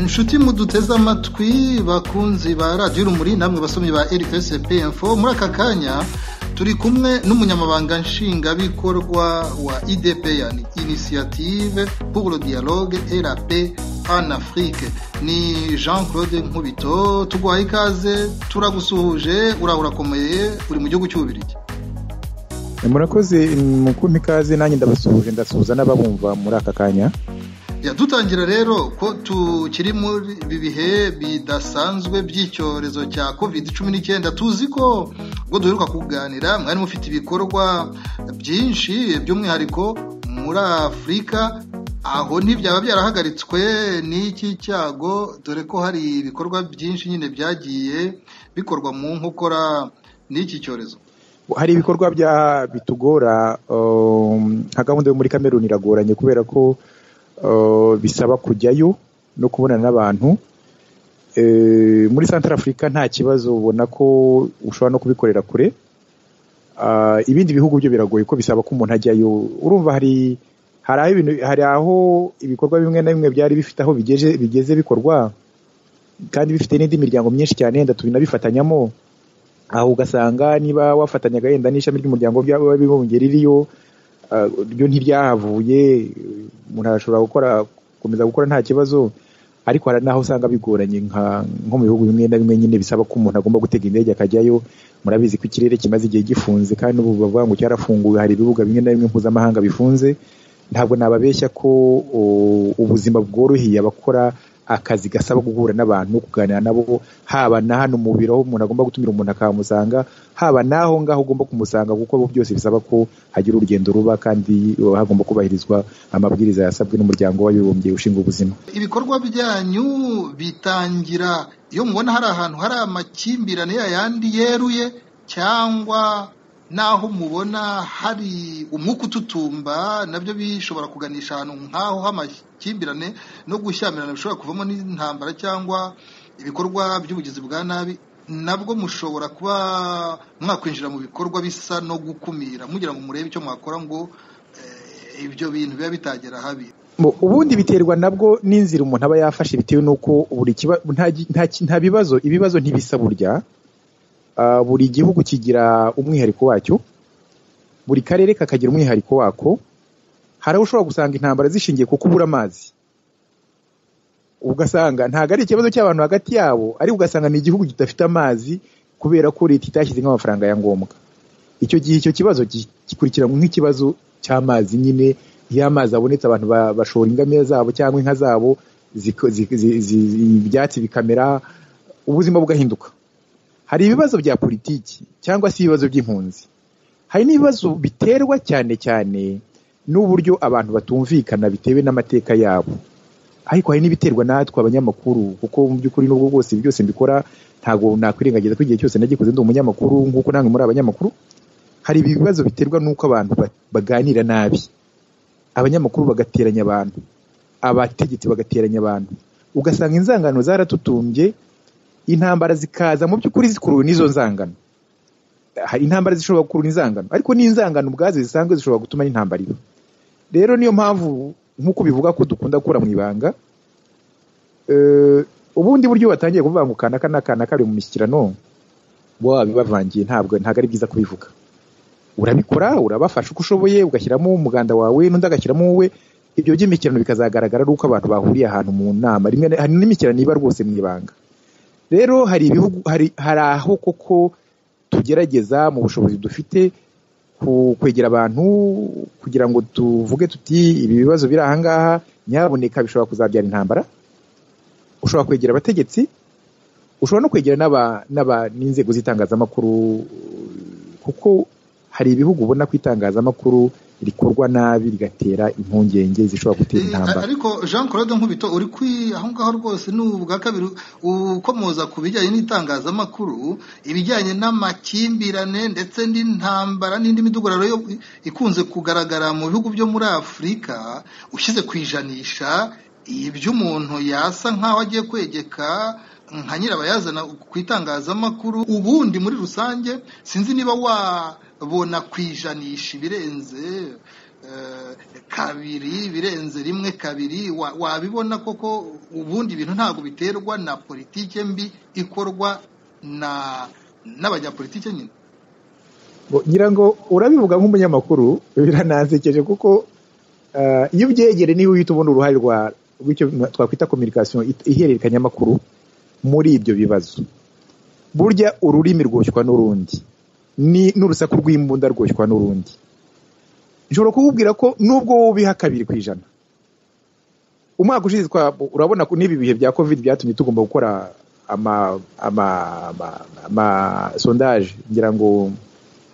inshuti muduteze amatwi bakunzi ba radiyo urumuri namwe basomyi ba rksp info muri aka kanya turi kumwe n'umunyamabanga nshingwabikorwa wa idpn inisiyative pour dialogue et la paix en afrique ni jean claude nkubito tuguhaye ikaze turagusuhuje uraho urakomeye uri mu gihugu cy'ububirigi murakoze mu kumpa ikaze nanjye ndabasuhuje ndasuhuza n'ababumva muri aka kanya dutangira rero ko tukiri muri ibi bihe bidasanzwe by'icyorezo cya covid cumi n'icyenda tuzi ko ubwo duheruka kuganira mwari mufite ibikorwa byinshi by'umwihariko muri afurika aho ntibyaba byarahagaritswe n'iki cyago dore ko hari ibikorwa byinshi nyine byagiye bikorwa mu nkokora n'iki cyorezo hari ibikorwa bitugora nka gahunda yo muri kameruni iragoranye kubera ko bisaba kujyayo no kubonana n'abantu muri santara afurika nta kibazo ubona ko ushobora no kubikorera kure ibindi bihugu byo biragoye ko bisaba ko umuntu ajyayo urumva hari hari aho ibikorwa bimwe na bimwe byari bifite aho bigeze bikorwa kandi bifite n'indi miryango myinshi cyane yenda tubinabifatanyamo aho ugasanga niba wafatanyaga yenda n'ishami ry'umuryango by'abibumbye ririyo ryo ntiryahavuye umuntu arashobora gukora gukomeza gukora nta kibazo ariko hari n'aho usanga bigoranye nko mu bihugu bimwe na bimwe nyine bisaba ko umuntu agomba gutega indege akajyayo murabizi ko ikirere kimaze igihe gifunze kandi ubu bavuga ngo cyarafunguwe hari ibibuga bimwe na bimwe mpuzamahanga bifunze ntabwo nababeshya ko ubuzima bworoheye abakora akazi gasaba guhura n'abantu kuganira nabo haba na hano mu biro aho umuntu agomba gutumira umuntu akahamusanga haba n'aho ngaho ugomba kumusanga kuko byose bisaba ko hagira urugendo ruba kandi hagomba kubahirizwa amabwiriza yasabwe n'umuryango w'abibumbye ushinzwe ubuzima ibikorwa byanyu bitangira iyo mubona hari ahantu hari amakimbirane yayandi yeruye cyangwa n'aho mubona hari umwuka ututumba nabyo bishobora kuganisha ahantu nk'aho h'amakimbirane no gushyamirana bishobora kuvamo n'intambara cyangwa ibikorwa by'ubugizi bwa nabi nabwo mushobora kuba mwakwinjira mu bikorwa bisa no gukumira mugira ngo murebe icyo mwakora ngo ibyo bintu biba bitagera habi ubundi biterwa nabwo n'inzira umuntu aba yafashe bitewe n'uko buri nta bibazo ibibazo ntibisa burya buri gihugu kigira umwihariko wacyo buri karere kakagira umwihariko wako hari aho ushobora gusanga intambara zishingiye ku kubura amazi ugasanga ntabwo ari ikibazo cy'abantu hagati yabo ariko ugasanga ni igihugu kidafite amazi kubera ko leta itashyize nk'amafaranga ya ngombwa icyo gihe icyo kibazo gikurikiranwa nk'ikibazo cy'amazi nyine iyo amazi abonetse abantu bashora ingamiya zabo cyangwa inka zabo ibyatsi bikamera ubuzima bugahinduka hari ibibazo bya politiki cyangwa se ibibazo by'impunzi hari n'ibibazo biterwa cyane cyane n'uburyo abantu batumvikana bitewe n'amateka yabo ariko hari n'ibiterwa natwe abanyamakuru kuko mu by'ukuri n'ubwo bwose byose mbikora ntabwo nakwirengagiza ko igihe cyose nagikoze ndi umunyamakuru nk'uko namwe muri abanyamakuru hari ibibazo biterwa n'uko abantu baganira nabi abanyamakuru bagateranya abantu abategetsi bagateranya abantu ugasanga inzangano zaratutumbye intambara zikaza mu by'ukuri zikuruwe n'izo nzangano hari intambara zishobora gukurura inzangano ariko n'inzangano ubwazo zisanzwe zishobora gutuma n'intambara iba rero niyo mpamvu nk'uko bivuga ko dukunda gukura mu ibanga ubundi buryo batangiye kuvuga ngo aka n'aka kari mu mishyikirano ngo babibavangiye ntabwo ntabwo ari byiza kubivuga urabikora urabafasha uko ushoboye ugashyiramo umuganda wawe n'undi agashyiramo wowe ibyo by'imikirano bikazagaragara ari uko abantu bahuriye ahantu mu nama rimwe hari n'imikirano iba rwose mu ibanga rero hari ibihugu hari aho koko tugerageza mu bushobozi dufite kwegera abantu kugira ngo tuvuge tuti ibi bibazo biri ahangaha nyaboneka bishobora kuzabyara intambara ushobora kwegera abategetsi ushobora no kwegera n'inzego z'itangazamakuru kuko hari ibihugu ubona ko itangazamakuru rikorwa nabi rigatera impungenge zishobora gutera intambara ariko jean claude nkubito uri aho ngaho rwose ni ubwa kabiri ukomoza ku bijyanye n'itangazamakuru ibijyanye n'amakimbirane ndetse n'intambara n'indi midugararo ikunze kugaragara mu bihugu byo muri afurika ushyize ku ijanisha iby'umuntu yasa nk'aho agiye kwegeka nka nyirabayazana ku itangazamakuru ubundi muri rusange sinzi niba wabona ku ijanisha ibirenze kabiri birenze rimwe kabiri wa- wabibona koko ubundi ibintu ntabwo biterwa na politike mbi ikorwa na n'abanyapolitike nyine ngo ngira ngo urabivuga nk'umunyamakuru biranansekeje kuko ah, iyo ubyegere niba uhita ubona uruhare rwa rw'icyo twakwita kominikasiyo it- ihererekanyamakuru muri ibyo bibazo burya ururimi rwoshywa n'urundi ni n'urusaku rw'imbunda rwoshywa n'urundi nshobora kukubwira ko nubwo wowe ubiha kabiri ku ijana umwaka ushize twa- urabona ko n'ibi bihe bya covid byatumye tugomba gukora ama ama ama, ama sondage ngira ngo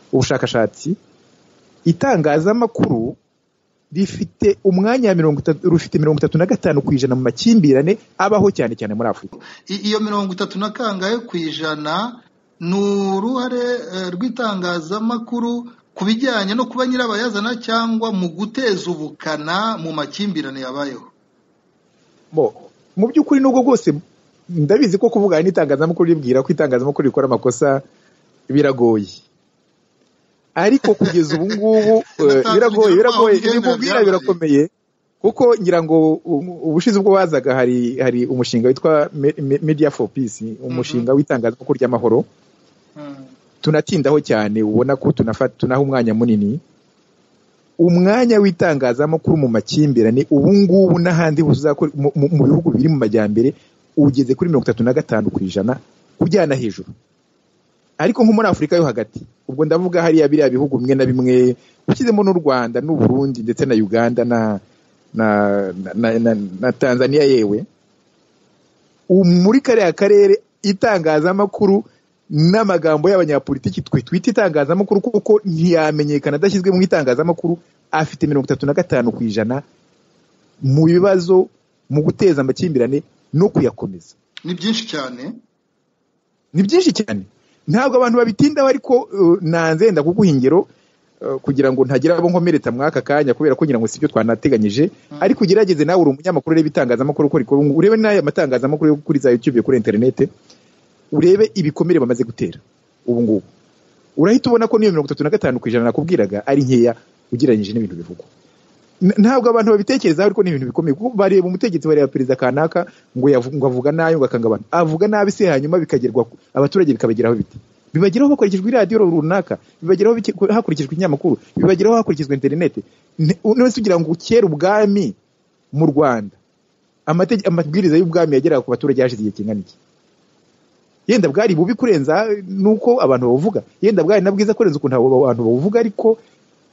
ubushakashatsi itangazamakuru rifite umwanya wa mirongo itatu rufite mirongo itatu na gatanu ku ijana mu makimbirane abaho cyane cyane muri afurika I- iyo mirongo itatu na kangahe ku ijana ni uruhare eh, rw'itangazamakuru ku bijyanye no kuba nyirabayazana cyangwa mu guteza ubukana mu makimbirane yabayeho Bo, mu by'ukuri nubwo bwose ndabizi ko kuvugana n'itangazamakuru ribwira ko itangazamakuru rikora amakosa biragoye ariko kugeza ubu ngubu eh, biragoye biragoye ibimubwira birakomeye kuko ngira ngo um- ubushize ubwo bazaga hari hari umushinga witwa Me- Me- media for peace umushinga w'itangazamakuru ry'amahoro Mm. tunatindaho cyane ubona ko tunafata tunaha umwanya munini umwanya w'itangazamakuru mu makimbirane ubu ngubu n'ahandi hose uzakora mu- mu mu bihugu biri mu majyambere ugeze kuri mirongo itatu na gatanu ku ijana ujyana hejuru ariko nko muri afurika yo hagati ubwo ndavuga hariya biriya bihugu bimwe na bimwe ushyizemo n'u rwanda n'u burundi ndetse na uganda na na, na, na, na, na tanzania yewe ubu muri kariya karere itangazamakuru n'amagambo y'abanyapolitiki twe twita itangazamakuru kuko ntiyamenyekana adashyizwe mu itangazamakuru afite mirongo itatu na gatanu ku ijana mu bibazo mu guteza amakimbirane no kuyakomeza ni byinshi cyane ni byinshi cyane ntabwo abantu babitindaho ariko uh, nanze ndakuguha ingero uh, kugira ngo ntagira abo nkomeretsa muri aka kanya kubera ko ngira ngo sibyo twanateganyije ariko ugerageze nawe uri umunyamakuru urebe itangazamakuru uko rikora ubu urebe n'aya matangazamakuru yo kuri za YouTube kuri interinete urebe ibikomere bamaze gutera ubu ngubu urahita ubona ko n'iyo mirongo itatu na gatanu ku ijana nakubwiraga ari nkeya ugereranyije n'ibintu bivugwa N- ntabwo abantu babitekerezaho ariko ni ibintu bikomeye kuko bareba umutegetsi bareba perezida kanaka ngo yavu- ngo avuga nabi ngo akangabana avuga nabi se hanyuma bikagerwa ku- abaturage bikabageraho bite bibageraho hakurikijwe iradiyo runaka bibageraho bike- hakurikijwe inyamakuru bibageraho hakurikijwe interinete Nte- none se ugira ngo kera ubwami mu rwanda amatege- amabwiriza y'ubwami yageraga ku baturage hashize igihe kingana iki yenda bwari bubi kurenza nuko abantu babuvuga yenda bwari na bwiza kurenza ukuntu abo abantu babuvuga ariko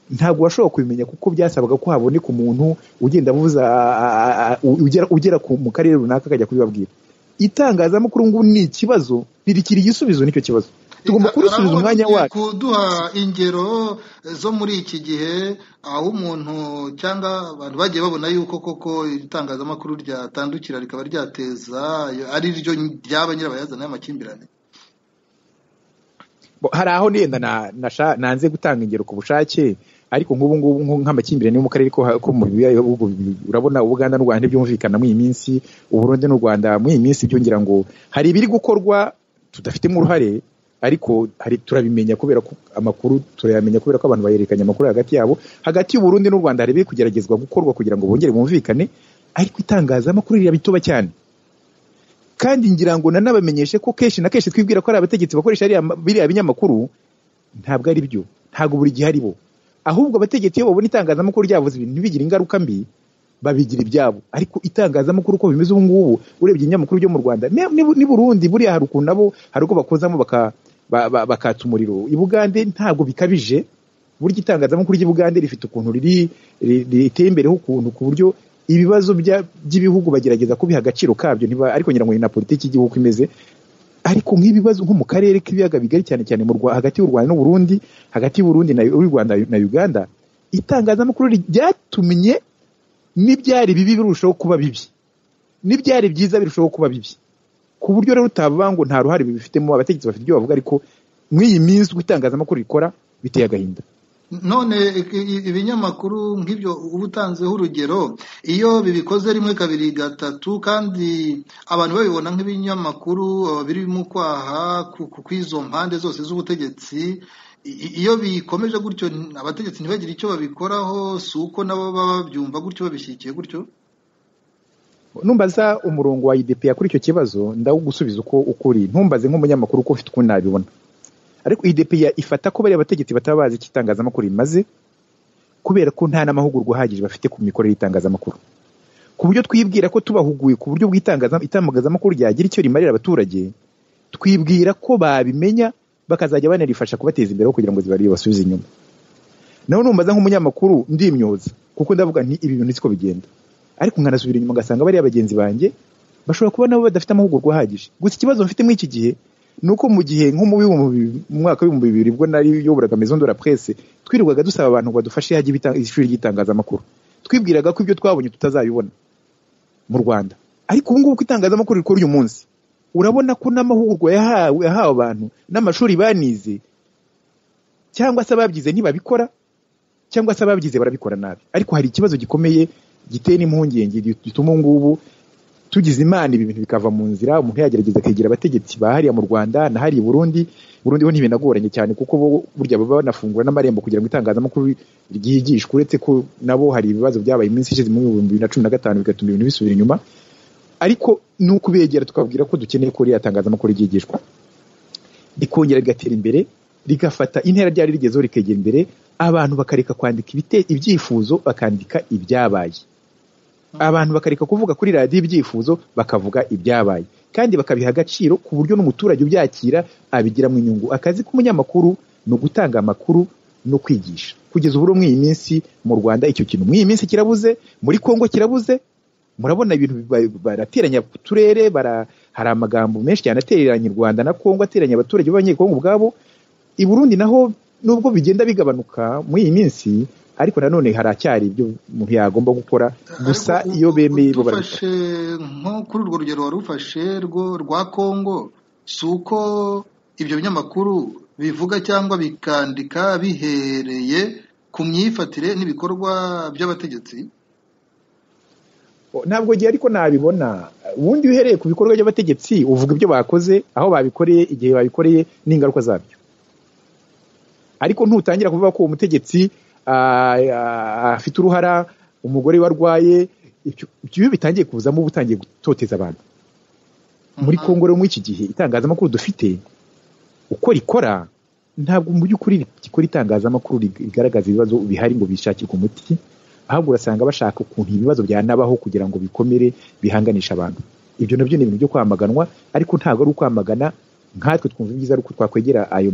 ntabwo washobora kubimenya kuko byasabaga ko haboneka umuntu ugenda avuza a- a- a- ugera, ugera ku, mu karere runaka akajya kubibabwira itangazamakuru ngo ni ikibazo ririkira igisubizo nicyo kibazo tugomba kurisubiza Arabona umwanya ugiye wacu kuduha ingero zo muri iki gihe aho umuntu cyangwa abantu bagiye babona yuko koko itangazamakuru ryatandukira rikaba ryateza ari ryo ryaba nyirabayazana y'amakimbirane Bo, hari aho nenda na, nasha, nanze gutanga ingero ku bushake ariko nk'ubu ngubu nko- nk'amakimbirane yo mu karere ko, ha- ko mu biyaye bihugu bi- urabona Ubuganda n'u Rwanda byumvikana muri iyi minsi Uburundi n'u Rwanda muri iyi minsi byo ngira ngo hari ibiri gukorwa tudafitemo uruhare ariko hari turabimenya kubera ko amakuru turayamenya kubera ko abantu bayerekanye amakuru hagati yabo hagati y'u Burundi n'u Rwanda hari ibiri kugeragezwa gukorwa kugira ngo bongere bumvikane ariko itangazamakuru rirabitoba cyane kandi ngira ngo nanabamenyeshe ko kenshi na kenshi twibwira ko ari abategetsi bakoresha ariya ma- biriya binyamakuru ntabwo ari byo ntabwo buri gihe ari bo ahubwo abategetsi iyo babona itangazamakuru ryavuze ibintu ntibigire ingaruka mbi babigira ibyabo ariko itangazamakuru uko bimeze ubu ngubu urebye ibinyamakuru byo mu rwanda ne- n'i- n'i burundi buriya hari ukuntu nabo hari uko bakozamo baka- ba- ba- bakatsa umuriro i bugande ntabwo bikabije burya itangazamakuru ry'i bugande rifite ukuntu riri ri- riteye imbere ukuntu ku buryo ibibazo bya- by'ibihugu bagerageza kubiha agaciro kabyo ntiba ariko ngira ngo ni na politiki y'igihugu uko imeze ariko nk'ibibazo nko mu karere k'ibiyaga bigari cyane cyane mu Rwa- hagati y'u Rwanda n'u Burundi hagati y'u Burundi na y'u Rwanda na Uganda itangazamakuru ri- ryatumye n'ibyari bibi birushaho kuba bibi n'ibyari byiza birushaho kuba bibi ku buryo rero utavuga ngo nta ruhare bibifitemo abategetsi bafite ibyo bavuga ariko muri iyi minsi uko itangazamakuru rikora biteye agahinda none ibinyamakuru nk'ibyo uba utanzeho urugero iyo bibikoze rimwe kabiri gatatu kandi abantu babibona nk'ibinyamakuru birimo kwaha ku izo mpande zose z'ubutegetsi iyo bikomeje gutyo abategetsi ntibagire icyo babikoraho si uko nabo baba babyumva gutyo babishyigikiye gutyo numbaza umurongo wa idepeya kuri icyo kibazo ndawugusubiza uko ukuri ntumbaze nk'umunyamakuru uko ufite ukuntu nabibona ariko idepeya ifata ko bariya bategetsi bataba bazi icyo itangazamakuru rimaze kubera ko nta n'amahugurwa ahagije bafite ku mikorere y'itangazamakuru ku buryo twibwira ko tubahuguye ku buryo bw'itangazamakuru ryagira icyo rimarira abaturage twibwira ko babimenya bakazajya banarifasha kubateza imbere kugira ngo zibarire basubize inyuma naho numbaza nk'umunyamakuru ndimyoza kuko ndavuga nti ibi bintu siko bigenda ariko nkanasubira inyuma ngasanga bariya bagenzi banjye bashobora kuba nabo badafite amahugurwa ahagije gusa ikibazo mfite muri iki gihe ni uko mu gihe nko mu mwaka w'ibihumbi bibiri ubwo nari yoboraga maison de la presse twirirwaga dusaba abantu ngo badufashe hajya ishuri ry'itangazamakuru twibwiraga ko ibyo twabonye tutazabibona mu rwanda ariko ubu ngubu itangazamakuru rikora uyu munsi urabona ko n'amahugurwa yahawe yahawe abantu n'amashuri banize cyangwa se ababyize ntibabikora cyangwa se ababyize barabikora nabi ariko hari ikibazo gikomeye giteye n'impungenge gituma ubu ngubu tugize imana ibi bintu bikava mu nzira umuntu yagerageza akegera abategetsi bahariya mu rwanda na hariya i burundi burundi ho ntibinagoranye cyane kuko bo burya baba banafungura n'amarembo kugira ngo itangazamakuru ryigishwe uretse ko nabo hari ibibazo byabaye iminsi ishize mu bihumbi bibiri na cumi na gatanu bigatuma ibintu bisubira inyuma ariko ni ukubegera tukabwira ko dukeneye ko ririya tangazamakuru ryigishwa rikongera rigatera imbere rigafata intera ryari rigezeho rikegera imbere abantu bakareka kwandika ibyifuzo bakandika ibyabaye abantu bakareka kuvuga kuri radiyo ibyifuzo bakavuga ibyabaye kandi bakabiha agaciro ku buryo n'umuturage ubyakira abigiramo inyungu akazi k'umunyamakuru ni ugutanga amakuru no kwigisha kugeza ubu muri iyi minsi mu rwanda icyo kintu muri iyi minsi kirabuze muri kongo kirabuze murabona ibintu barateranya ku turere hari amagambo menshi cyane atereranya u rwanda na kongo ateranya abaturage b'abanyekongo ubwabo i burundi naho nubwo bigenda bigabanuka muri iyi minsi ariko nanone haracyari ibyo umuntu yagomba gukora gusa iyo bemeye bo barabifashe nko kuri urwo rugero wari ufashe rwa kongo si uko ibyo binyamakuru bivuga cyangwa bikandika bihereye ku myifatire n'ibikorwa by'abategetsi ntabwo gihe ariko nabibona ubundi iyo uhereye ku bikorwa by'abategetsi uvuga ibyo bakoze aho babikoreye igihe babikoreye n'ingaruka zabyo ariko ntutangira kuvuga ko uwo mutegetsi afite uruhara umugore warwaye ibyo bitangiye kuzamo uba utangiye gutoteza abantu muri kongo rero muri iki gihe itangazamakuru dufite uko rikora ntabwo mu by'ukuri rikora itangazamakuru rigaragaza ibibazo bihari ngo bishakirwe umuti ahubwo urasanga bashaka ukuntu ibibazo byanabaho kugira ngo bikomere bihanganishe abantu ibyo nabyo ni ibintu byo kwamaganwa ariko ntabwo ari ukwamagana nkatwe twumva ibyiza ari uko twakwegera ayo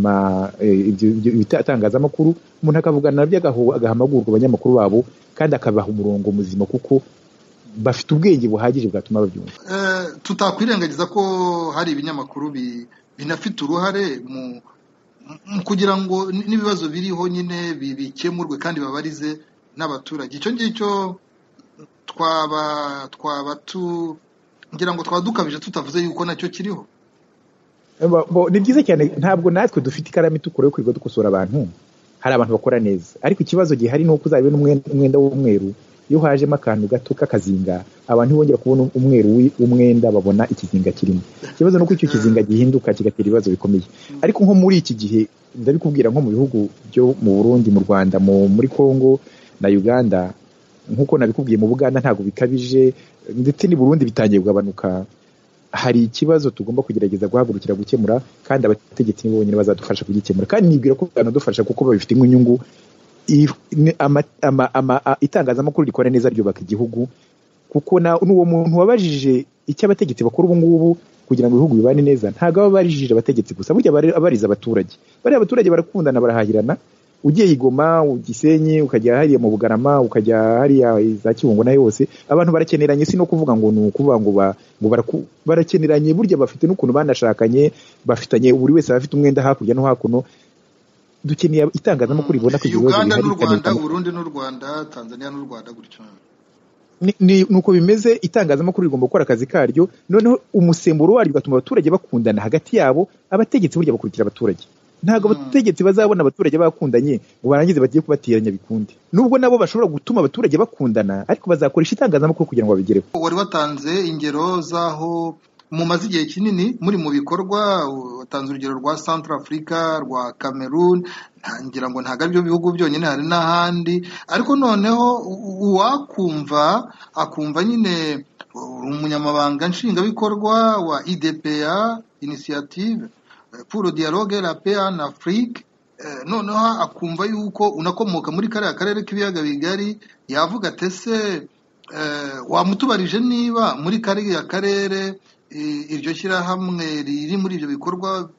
itangazamakuru umuntu akavugana nabyo agaha amahugurwa abanyamakuru babo kandi akabaha umurongo muzima kuko bafite ubwenge buhagije bwatuma babyumva tutakwirengagiza ko hari ibinyamakuru binafite uruhare mu kugira ngo n'ibibazo biriho nyine bikemurwe kandi babarize n'abaturage icyo ngicyo twaba twaba ngira ngo twaba dukabije tutavuze yuko nacyo kiriho ni byiza cyane ntabwo natwe dufite ikaramu itukura yo kwirirwa dukosora abantu hari abantu bakora neza ariko ikibazo gihari ni uko uzabibona umwenda w'umweru iyo hajemo akantu gato k'akazinga abantu ntibongera kubona umweru w'umwenda babona ikizinga kirimo ikibazo ni uko icyo kizinga gihinduka kigatera ibibazo bikomeye ariko nko muri iki gihe ndabikubwira nko mu bihugu byo mu burundi mu rwanda muri congo na uganda nk'uko nabikubwiye mu buganda ntabwo bikabije ndetse n'i burundi bitangiye kugabanuka hari ikibazo tugomba kugerageza guhagurukira gukemura kandi abategetsi nibo bonyine bazadufasha kugikemura kandi nibwira ko banadufasha kuko babifitemo inyungu itangazamakuru rikora neza ryubaka igihugu kuko n'uwo muntu wabajije icyo abategetsi bakora ubu ngubu kugira ngo ibihugu bibane neza ntabwo aba barijije abategetsi gusa burya abariza abaturage bariya abaturage barakundana barahahirana ugiye igoma gisenyi ukajya hariya mu bugarama ukajya hariya za kibungo na yose abantu barakeneranye si no kuvuga ngo ni ukuvuga ngo barakeneranye burya bafite n'ukuntu banashakanye bafitanye buri wese abafite umwenda hakurya no hakuno dukeneye itangazamakuru ribona ku ibibazo bihari n'u Rwanda Burundi n'u Rwanda Tanzania n'u Rwanda gutyo nuko bimeze itangazamakuru rigomba gukora akazi karyo noneho umusemburo waryo ugatuma abaturage bakundana hagati yabo abategetsi burya bakurikira abaturage ntabwo abategetsi bazabona abaturage bakundanye ngo barangize bagiye kubateranya bikunde nubwo nabo bashobora gutuma abaturage bakundana ariko bazakoresha itangazamakuru kugira ngo babigereho wari watanze ingero z'aho mumaze igihe kinini muri mu bikorwa watanze urugero rwa santara afurika rwa cameroon ntangira ngo ntabwo ari byo bihugu byonyine hari n'ahandi ariko noneho uwakumva akumva nyine umunyamabanga nshingwabikorwa wa idepeya inisiyative puro dialogue la paix en afrique noneho akumva yuko unakomoka muri kariya karere k'ibiyaga bigari yavuga atese wamutubarije niba muri kariya karere iryo shyirahamwe riri muri ibyo bikorwa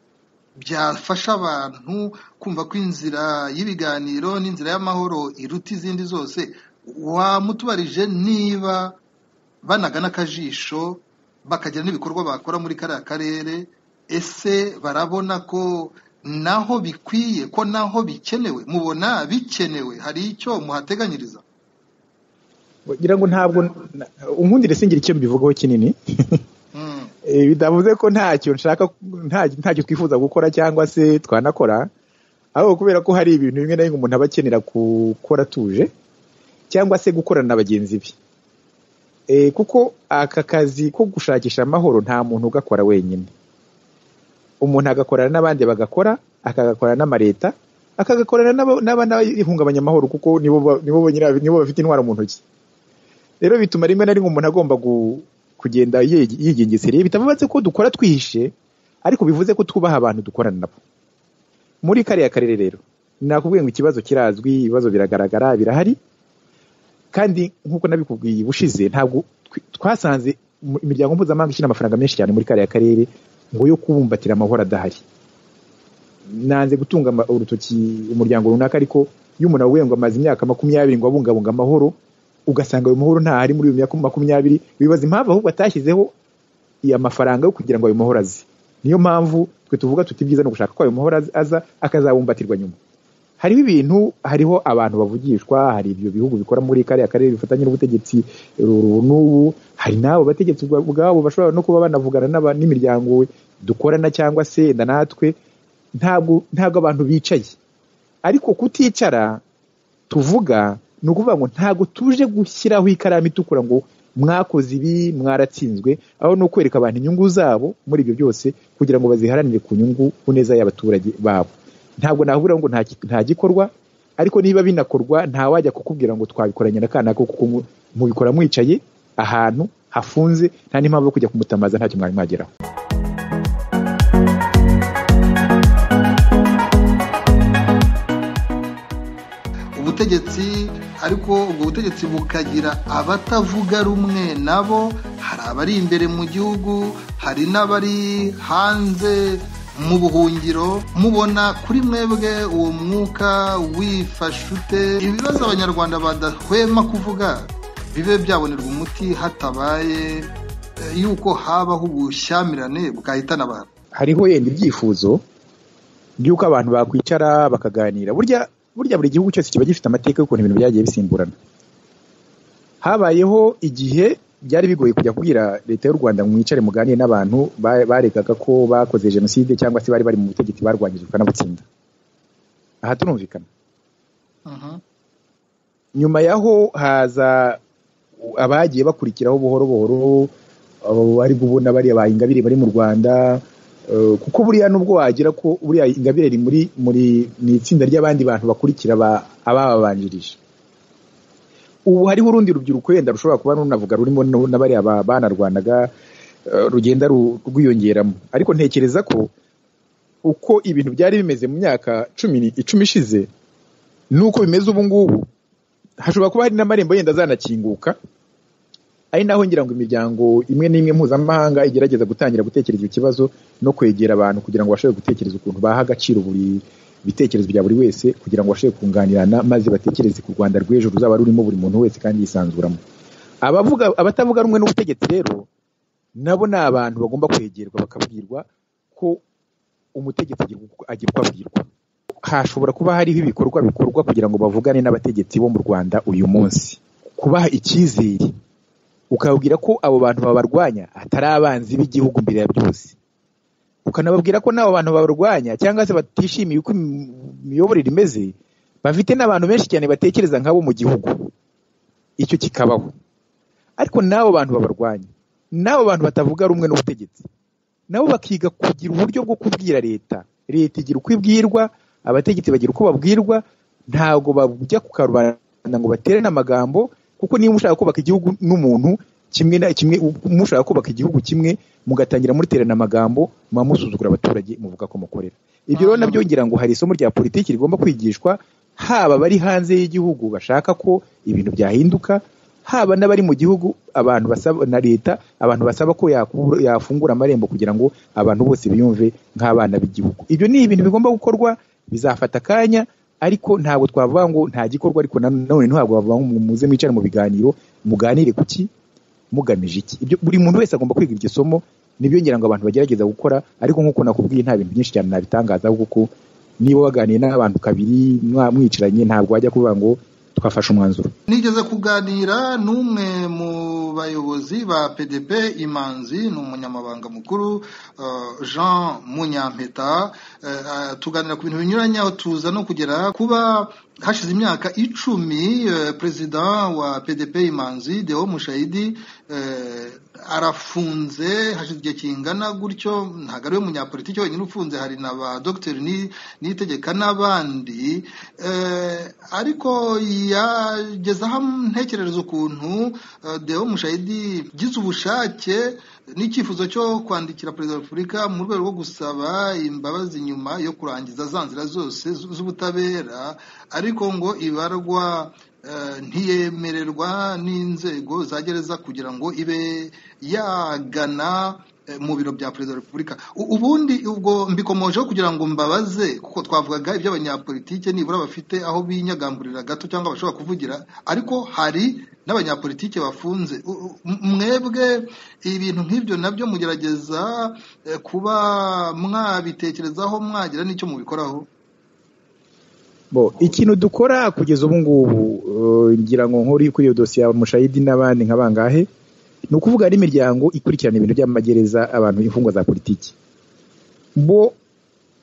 byafasha abantu kumva ko inzira y'ibiganiro n'inzira y'amahoro iruta izindi zose wamutubarije niba banagana akajisho bakagira n'ibikorwa bakora muri kariya karere ese barabona ko naho bikwiye ko naho bikenewe mubona bikenewe hari icyo muhateganyiriza ngira ngo ntabwo unkundire singira icyo mbivugaho kinini bidavuze ko ntacyo nshaka ntacyo twifuza gukora cyangwa se twanakora ahubwo kubera ko hari ibintu bimwe na bimwe umuntu aba akenera gukora atuje cyangwa se gukorana na bagenzi be kuko aka kazi ko gushakisha amahoro nta muntu ugakora wenyine umuntu agakorana n'abandi bagakora akagakorana n'amaleta akagakorana n'abahungabanya amahoro kuko nibo bafite intwaro mu ntoki rero bituma rimwe na rimwe umuntu agomba kugenda yigengesereye bitavuze ko dukora twihishe ariko bivuze ko twubaha abantu dukorana nabo muri kariya karere rero nakubwiye ngo ikibazo kirazwi ibibazo biragaragara birahari kandi nk'uko nabikubwiye ubushize ntabwo twasanze imiryango mpuzamahanga ishyira amafaranga menshi cyane muri kariya karere ngo yo kubumbatira amahoro adahari nanze gutunga urutoki umuryango runaka ariko iyo umuntu awuye ngo amaze imyaka makumyabiri ngo abungabunga amahoro ugasanga ayo mahoro ntahari muri iyo makumyabiri wibaza impamvu ahubwo atashyizeho amafaranga yo kugira ngo ayo mahoro aze niyo mpamvu twe tuvuga tuti byiza no gushaka ko ayo mahoro aza akazabumbatirwa nyuma hariho ibintu hariho abantu bavugishwa hari ibyo bihugu bikora muri kariya karere bifatanye n'ubutegetsi n'ubu hari n'abo bategetsi ubwabo bashobora no kuba banavugana n'imiryango dukorana cyangwa se natwe ntabwo ntabwo abantu bicaye ariko kuticara tuvuga ni ukuvuga ngo ntabwo tuje gushyiraho ikaramu itukura ngo mwakoze ibi mwaratsinzwe aho ni ukwereka abantu inyungu zabo muri ibyo byose kugira ngo baziharanire ku nyungu ku neza y'abaturage babo ntabwo nahubura ngo nta gikorwa ariko niba binakorwa ntawajya kukubwira ngo twabikoranye na kanaka kuko mubikora mwicaye ahantu hafunze nta n'impamvu yo kujya kumutamaza ntacyo mwari mwageraho ubutegetsi ariko ubwo butegetsi bukagira abatavuga rumwe nabo hari abari imbere mu gihugu hari n'abari hanze mu buhungiro mubona kuri mwebwe uwo mwuka wifashe ute ibibazo abanyarwanda badahwema kuvuga bibe byabonerwa umuti hatabaye yuko habaho ubushyamirane bwahitana abantu hariho yenda ibyifuzo by'uko abantu bakwicara bakaganira burya burya buri gihugu cyose kiba gifite amateka y'ukuntu ibintu byagiye bisimburana habayeho igihe byari bigoye kujya kubwira leta y'u rwanda mwicare muganire n'abantu baregaga ko bakoze jenoside cyangwa se bari bari mu butegetsi barwanyije bakanabutsinda aha turumvikana nyuma yaho haza abagiye bakurikiraho buhoro buhoro bari ubona bariya ba ingabire bari mu rwanda kuko buriya nubwo wagira ko buriya ingabire iri muri muri ni itsinda ry'abandi bantu bakurikira abababanjirije ubu hariho urundi rubyiruko wenda rushobora kuba runavuga rurimo na bariya banarwanaga rugenda rwiyongeramo ariko ntekereza ko uko ibintu byari bimeze mu myaka cumi icumi ishize n'uko bimeze ubu ngubu hashobora kuba hari n'amarembo yenda azanakinguka ari naho ngira ngo imiryango imwe n'imwe mpuzamahanga igerageza gutangira gutekereza icyo kibazo no kwegera abantu kugira ngo bashobore gutekereza ukuntu baha agaciro buri bitekerezo bya buri wese kugira ngo bashobore kunganirana maze batekereze ku rwanda rw'ejo ruzaba rurimo buri muntu wese kandi yisanzuramo abavuga abatavuga rumwe n'ubutegetsi rero nabo ni abantu bagomba kwegerwa bakabwirwa ko umutegetsi agira uko abwirwa hashobora kuba hariho ibikorwa bikorwa kugira ngo bavugane n'abategetsi bo mu rwanda uyu munsi kubaha icyizere ukabwira ko abo bantu babarwanya atari abanzi b'igihugu mbere ya byose ukanababwira ko n'abo bantu barwanya cyangwa se batishimiye uko imiyoborere imeze bafite n'abantu benshi cyane batekereza nk'abo mu gihugu icyo kikabaho ariko n'abo bantu babarwanya n'abo bantu batavuga rumwe n'ubutegetsi nabo bakiga kugira uburyo bwo kubwira leta leta igira uko ibwirwa abategetsi bagira uko babwirwa ntabwo bajya ku karubanda ngo batere n'amagambo kuko niba mushaka kubaka igihugu n'umuntu kimwe na kimwe mushaka kubaka igihugu kimwe mugatangira muriterana amagambo muba musuzugura abaturage muvuga ko mukorera ibyo rero nabyo ngira ngo hari isomo rya politiki rigomba kwigishwa haba abari hanze y'igihugu bashaka ko ibintu byahinduka haba n'abari mu gihugu abantu basaba na leta abantu basaba ko yafungura amarembo kugira ngo abantu bose biyumve nk'abana b'igihugu ibyo ni ibintu bigomba gukorwa bizafata akanya ariko ntabwo twavuga ngo nta gikorwa ariko nanone ntabwo bavuga ngo muze mwicare mu biganiro muganire kuki mugamije iki ibyo buri muntu wese agomba kwiga iryo somo nibyo ngira ngo abantu bagerageza gukora ariko nk'uko nakubwiye nta bintu byinshi cyane nabitangaza kuko niba waganiye n'abantu kabiri mwamwicaranye ntabwo wajya kuvuga ngo twafashe umwanzuro nigeze kuganira n'umwe mu bayobozi ba pdp imanzi ni umunyamabanga mukuru jean munyampeta tuganira ku bintu binyuranye aho tuza no kugera kuba hashize imyaka icumi perezida wa pdp imanzi deo mushayidi arafunze hashize igihe kingana gutyo ntabwo ari we munyapolitiki wenyine ufunze hari na ba dogiteri nitegeka n'abandi ariko yagezaho ntekerereza ukuntu deo mushayidi gize ubushake n'icyifuzo cyo kwandikira perezida wa repubulika mu rwego rwo gusaba imbabazi nyuma yo kurangiza za nzira zose z'ubutabera ariko ngo ibarwa ntiyemererwa n'inzego za gereza kugira ngo ibe yagana mu biro bya perezida wa repubulika ubundi ubwo mbikomojeho kugira ngo mbabaze kuko twavugaga iby'abanyapolitike nibura bafite aho binyagamburira gato cyangwa bashobora kuvugira ariko hari n'abanyapolitike bafunze mwebwe ibintu nk'ibyo nabyo mugerageza kuba mwabitekerezaho mwagira n'icyo mubikoraho ikintu dukora kugeza ubu ngubu ngira ngo nkuri kuri iyo dosiye ya mushayidi n'abandi nka bangahe ni ukuvuga hari imiryango ikurikirana ibintu by'amagereza abantu imfungwa za politiki bo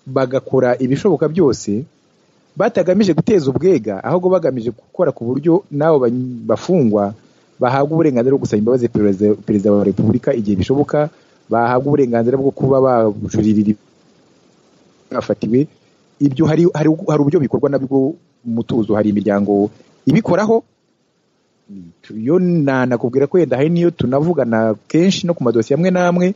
bagakora ibishoboka byose batagamije guteza ubwega ahubwo bagamije gukora ku buryo n'abo bafungwa bahabwa uburenganzira bwo gusaba imbabazi perezida wa repubulika igihe bishoboka bahabwa uburenganzira bwo kuba bajuririra bafatiwe ibyo hari hari uburyo bikorwa nabwo mutuzo hari imiryango ibikoraho yo nanakubwira ko yenda hari n'iyo tunavugana kenshi no ku madosiye amwe n'amwe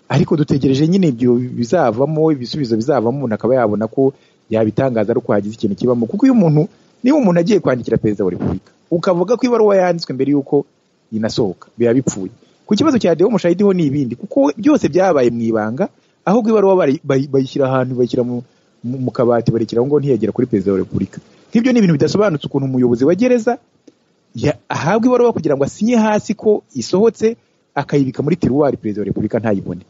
ariko dutegereje nyine ibyo bizavamo ibisubizo bizavamo umuntu akaba yabona ko yabitangaza ariko hagize ikintu kibamo kuko iyo umuntu niba umuntu agiye kwandikira perezida wa repubulika ukavuga ko ibaruwa yanditswe mbere y'uko inasohoka biba bipfuye ku kibazo cya dewo mushahidiho ni ibindi kuko byose byabaye mu ibanga ahubwo ibaruwa bayishyira ahantu bayishyira mu mu kabati barekera aho ngo ntiyagera kuri perezida wa repubulika nk'ibyo ni ibintu bidasobanutse ukuntu umuyobozi wa gereza ahabwa ibaruwa kugira ngo asinye hasi ko isohotse akayibika muri tiruwari perezida wa repubulika ntayibone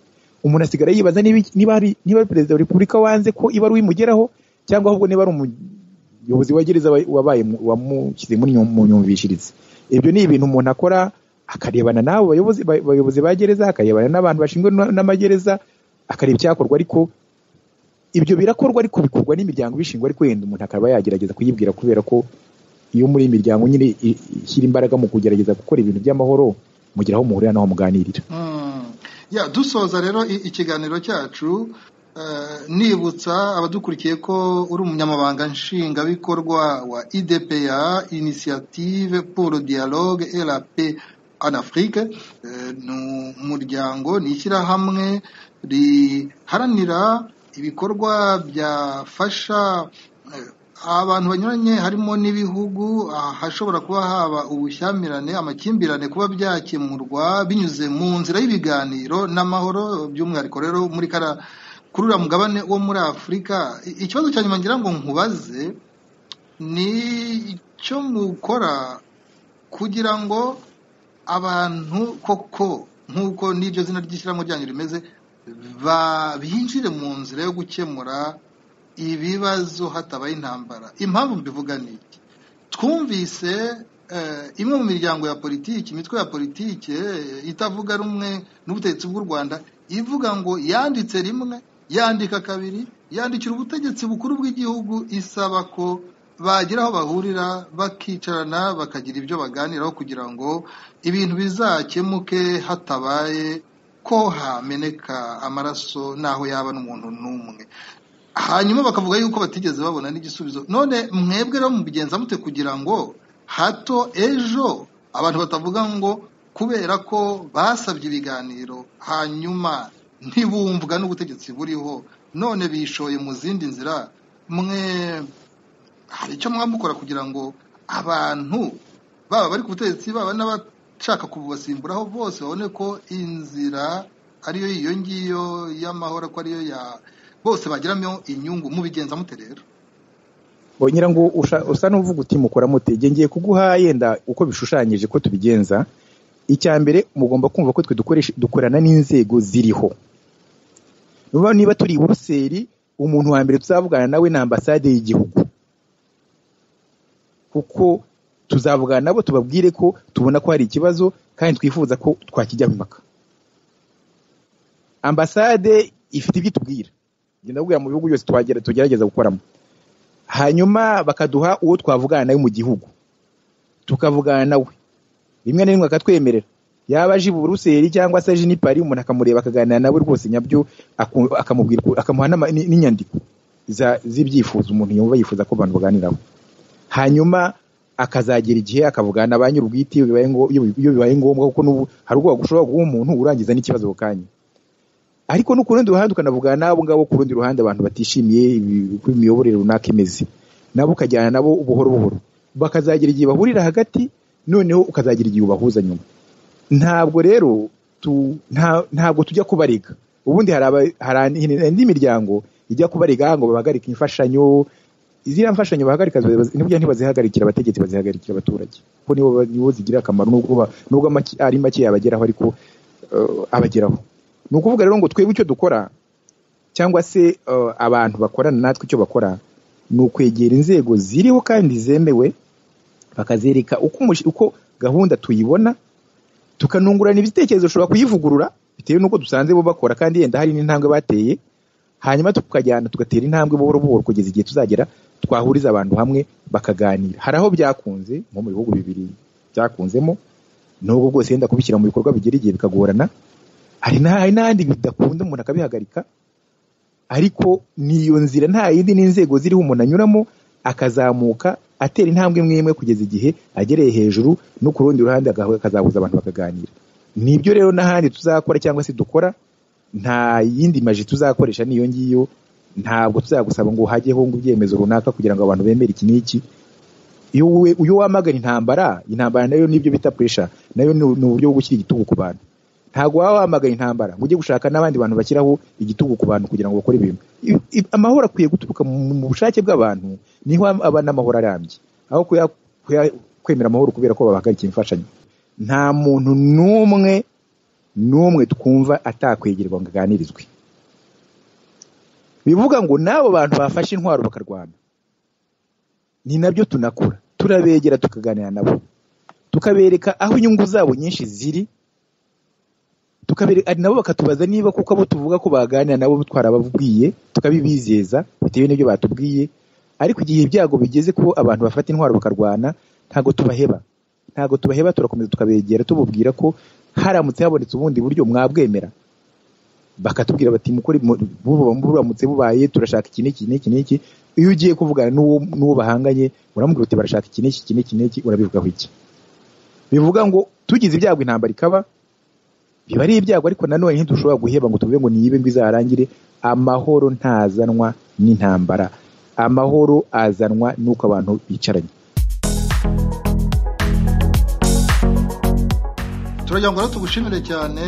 umuntu asigara yibaza niba ari perezida wa repubulika wanze ko ibaruwa imugeraho cyangwa ahubwo niba ari umuyobozi wa gereza wabaye wamushyize mu nyumvishirize ibyo ni ibintu umuntu akora akarebana n'abo bayobozi ba gereza akarebana n'abantu bashinzwe n'amagereza akareba icyakorwa ariko ibyo birakorwa ariko bikorwa n'imiryango ibishingwa ariko wenda umuntu akaba yagerageza kuyibwira kubera ko iyo muri imiryango nyine ishyira imbaraga mu kugerageza gukora ibintu by'amahoro mugira aho muhurira n'aho muganirira dusoza rero ikiganiro cyacu nibutsa abadukurikiye ko uri umunyamabanga nshingabikorwa wa idepeya inisiyative polo diyaloge erape anafurike ni umuryango ni ishyirahamwe riharanira ibikorwa byafasha abantu banyuranye harimo n'ibihugu ahashobora kuba haba ubushyamirane amakimbirane kuba byakemurwa binyuze mu nzira y'ibiganiro n'amahoro by'umwihariko rero muri kara kurura mugabane wo muri afurika ikibazo cya nyuma ngira ngo nkubaze ni icyo mukora kugira ngo abantu koko nk'uko n'iryo zina ry'ishyirahamwe ryanyu rimeze binjire mu nzira yo gukemura ibibazo hatabaye intambara impamvu mbivuga ni iki twumvise eh, imwe mu miryango ya politiki imitwe ya politiki eh, itavuga rumwe n'ubutegetsi bw'u rwanda ivuga ngo yanditse rimwe yandika kabiri yandikira ubutegetsi bukuru bw'igihugu isaba ko bagira aho bahurira bakicarana bakagira ibyo baganiraho kugira ngo ibintu bizakemuke hatabaye ko hameneka amaraso n'aho yaba n'umuntu n'umwe hanyuma bakavuga yuko batigeze babona n'igisubizo none mwebwe rero mubigenza mute kugira ngo hato ejo abantu batavuga ngo kubera ko basabye ibiganiro hanyuma ntibumvwa n'ubutegetsi buriho none bishoye mu zindi nzira mwe hari icyo mwamukora kugira ngo abantu baba bari ku butegetsi baba n'abashaka kububasimburaho bose babone ko inzira ariyo iyo ngiyo y'amahoro ko ariyo ya bose bagiramo inyungu mubigenza mute rero nyira ngo usha- usa n'uvuga uti mukora mute Njye ngiye kuguha yenda uko bishushanyije ko tubigenza icya mbere mugomba kumva ko twe dukoresha- dukorana n'inzego ziriho Niba- niba turi i buruseli umuntu wa mbere tuzavugana nawe ni ambasade y'igihugu kuko tuzavugana nabo tubabwire ko tubona ko hari ikibazo kandi twifuza ko twakijyaho impaka ambasade ifite ibyo itubwira genda kubwira mu bihugu byose twagera tugerageza gukoramo hanyuma bakaduha uwo twavugana nawe mu gihugu tukavugana nawe rimwe na rimwe akatwemerera yaba aje i buruseli cyangwa se aje n'i Paris umuntu akamureba akaganira nawe rwose nyabyo aku- akamubwira uko- akamuha n'ama- n- n'inyandiko za- z'ibyifuzo umuntu yumva yifuza ko abantu baganiraho hanyuma akazagera igihe akavugana na ba nyir'ubwite iyo bibaye ngo- iyo bibaye ngombwa kuko n'ubu hari ubwoba ushobora guha umuntu urangiza n'ikibazo ako kanya ariko no ku rundi ruhande ukanavugana n'abo ngabo ku rundi ruhande abantu batishimiye ibi- uko imiyoborere runaka imeze nabo ukajyana nabo buhoro buhoro bakazagira igihe bahurira hagati noneho ukazagira igihe ubahuza nyuma ntabwo rero tu- nta- ntabwo tujya kubarega ubundi hari aba- hari andi- indi miryango ijya kubarega ngo bahagarike imfashanyo ziriya mfashanyo bahagarika ziba- ntibujya ntibazihagarikira abategetsi bazihagarikira abaturage kuko nibo ba- nibo zigira akamaro nubwo ba- nubwo make- ari make yabageraho ariko eh, abageraho ni ukuvuga rero ngo twebwe icyo dukora cyangwa se eh, abantu bakorana natwe icyo bakora ni ukwegera inzego ziriho kandi zemewe bakazereka uko, umush- uko gahunda tuyibona tukanungurana ibitekerezo ushobora kuyivugurura bitewe n'uko dusanze bo bakora kandi yenda hari n'intambwe bateye hanyuma tukajyana tugatera intambwe buhoro buhoro kugeza igihe tuzagera twahuriza abantu hamwe bakaganira hari aho byakunze nko mu bihugu bibiri byakunzemo nubwo bwose yenda kubishyira mu bikorwa bigera igihe bikagorana hari na- hari n'ahandi bidakunda umuntu akabihagarika ariko ni iyo nzira nta yindi n'inzego ziriho umuntu anyuramo akazamuka atera intambwe imwe imwe kugeza igihe agereye hejuru no ku rundi ruhande agahu- akazahuza abantu bakaganira nibyo rero n'ahandi tuzakora cyangwa se dukora nta yindi maji tuzakoresha n'iyo ngiyo ntabwo tuzagusaba ngo hajyeho ngo ibyemezo runaka kugira ngo abantu bemere iki n'iki iyo wowe- iyo wamagana intambara intambara nayo nibyo bita pressure nayo ni ni uburyo bwo gushyira igitugu ku bantu ntabwo waba wamagana intambara ngo ujye gushaka n'abandi bantu bashyiraho igitugu ku bantu kugira ngo bakore ibintu I- i- amahoro akwiye guturuka mu mu bushake bw'abantu niho aba n'amahoro arambye aho kuya- kuya- kwemera amahoro kubera ko babahagarikiye imfashanyo nta muntu n'umwe n'umwe twumva atakwegerwa ngo aganirizwe bivuga ngo n'abo bantu bafashe intwaro bakarwana ni nabyo tunakora turabegera tukaganira nabo tukabereka aho inyungu zabo nyinshi ziri tukabere- ari nabo bakatubaza niba kuko abo tuvuga ko baganira nabo twarababwiye tukabibizeza bitewe n'ibyo batubwiye ariko igihe ibyago bigeze ko abantu bafata intwaro bakarwana ntabwo tubaheba ntabwo tubaheba turakomeza tukabegera tubabwira ko haramutse habonetse ubundi buryo mwabwemera bakatubwira bati mukore mu- buba- buramutse bubaye turashaka iki n'iki n'iki n'iki iyo ugiye kuvugana n'uwo n'uwo bahanganye uramubwira uti barashaka iki n'iki iki n'iki n'iki urabivugaho iki bivuga ngo tugize ibyago intambara ikaba biba ari ibyago ariko nanone ntidushobora guheba ngo tuvuge ngo niyibe ngo izarangire amahoro ntazanwa n'intambara amahoro azanwa n'uko abantu bicaranye turagira ngo rero tugushimire cyane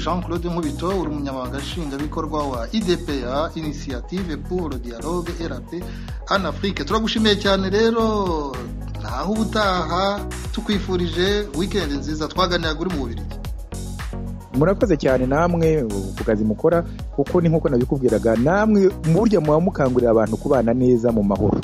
jean claude nkubito uri umunyamabanga nshingwabikorwa wa idpa inisiyative pour dialogue rp hano afurike turagushimiye cyane rero naho ubutaha tukwifurije wikendi nziza twaganiraga uri mu bubirigi murakoze cyane namwe ku kazi mukora kuko ni nk'uko nabikubwiraga namwe burya muba mukangurira abantu kubana neza mu mahoro